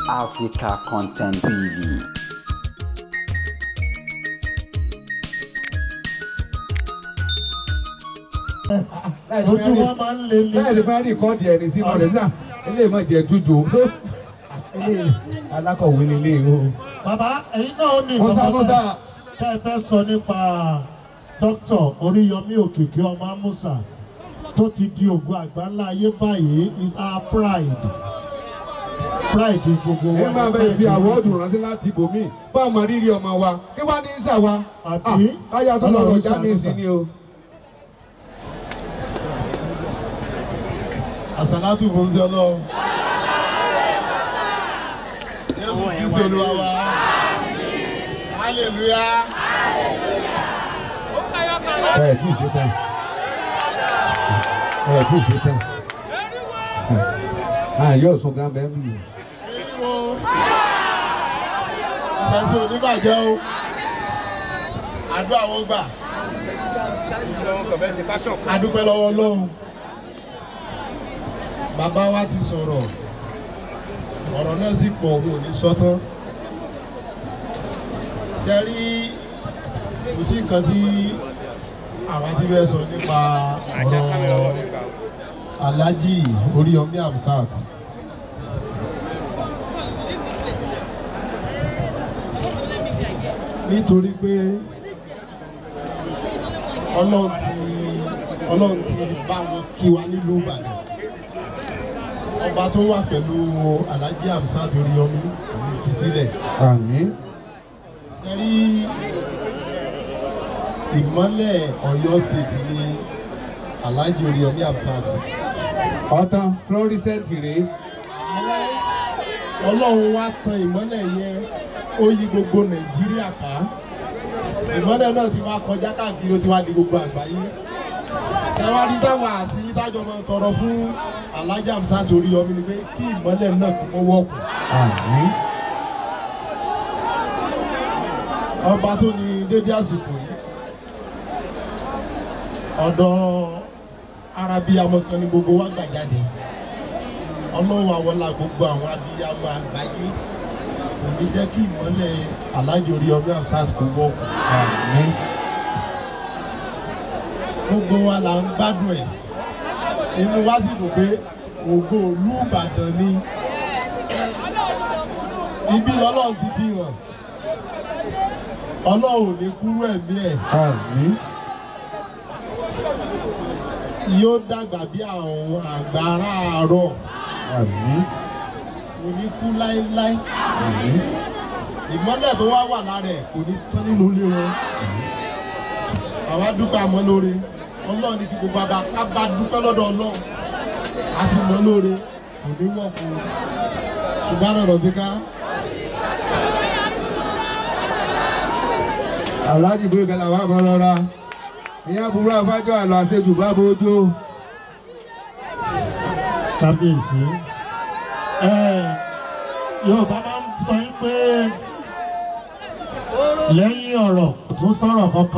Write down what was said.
Africa Content TV. lójú wọn máa ń le le. láì lè bá rìkọ́ọ̀dì ẹni sínú rẹ̀ sá eléyìí má jẹ́ tújò so eléyìí alákọ̀wé ni eléyìí o. bàbá ẹ̀yin náà ó ní Musa, nǹkan Musa. tẹ́ ẹ fẹ́ sọ nípa dókítà oríyọmí òkìkí ọmọ amúsà tó ti di ògo àgbáńlá ayé báyìí is our pride pride gbogbo wa. ẹ máa bẹ fi àwọ́ọ̀dù ránṣẹ́ láti ibòmíì bá ọmọ rírì ọmọ wa kí wàá ní í ṣàwa Àbí? káyà tó lọ́rọ̀ já ní ìsìn ni o. àsàlátù fún sí ọlọ́run. Jésù Kristi olúwa wa. Hallelujah. ẹ kí ìṣe tán ẹ kí ìṣe tán à yóò sún gan bẹ́ẹ̀ bí. Ìfẹ̀sí oníbàjẹ́ o. Àdúrà wo gbà. Adúpẹ́ lọ́wọ́ Ọlọ́run. Bàbá wa ti sọ̀rọ̀. Ọ̀rọ̀ náà sì pọ̀ òun ò ní sọ tán. Ṣé rí kò sí nǹkan tí àwọn ti fẹ́ sọ nípa ọ̀rọ̀ Alhaji Oríyọmí Hamzat. nítorí pé ọlọ́run ti ọlọ́run ti bá wọn kí wa nílùú ìbàdàn ọba tó wà pẹ̀lú alhaji hamsat oríyọmí òun fi sílẹ̀ àmín sẹ́rí ìmọ́lẹ̀ ọ̀yọ́ state ní alhaji oríyọmí hamsat ọ̀tán fluorescent rèé ọlọ́run wá tan ìmọ́lẹ̀ yẹn ó yí gbogbo nàìjíríà ká ìmọ́lẹ̀ náà ti wá kọjá káàkiri ó ti wá di gbogbo àgbáyé ṣẹwárí táwọn àti ìdájọ́ máa ń tọrọ fún alhaji hamsat oríyọmí ni pé kí ìmọ́lẹ̀ náà kó mọ́ wọ́ọ̀kù àmín ọba tó ní dédé àsìkò yìí ọ̀dọ̀ arábíyamọ kan ní gbogbo wa gbà jáde ọlọ́run àwọlá gbogbo àwọn abiyamọ àgbáyé kò ní jẹ́ kí ìmọ́lẹ̀ alhaji oríyọmí hamsat kó wọ́ọ̀kù. àmín gbogbo wa là ń gbádùn ẹ̀ inú wa sì dùn pé ògo ìlú ìbàdàn ni ibi lọ́lọ́run ti fi hàn ọlọ́run ò ní kúrú ẹ̀mí ẹ̀ àmín yóò dàgbà bí àwọn àgbà aráàárọ̀ àmín kò ní kú láéláé àmín ìmọ́lẹ̀ tó wá wà lára ẹ̀ kò ní tán nínú ilé wọn àwa dúpẹ́ àmọ́ lóore ọlọ́run ní kí gbogbo àbá ká bá dúpẹ́ lọ́dọ̀ ọlọ́run àti mọ́ lóore kò ní wọ̀ fún un ṣùgbọ́n ọ̀rọ̀ bí ká aláàjì bóyá kan làwọn àmọ́ lọ́ra ìyá burú afájọ́ àlọ́ àṣejù bá bójú. kábíyèsí yorùbá máa ń sọ yín pé lẹ́yìn ọ̀rọ̀ kò tún sọ̀rọ̀ kankan.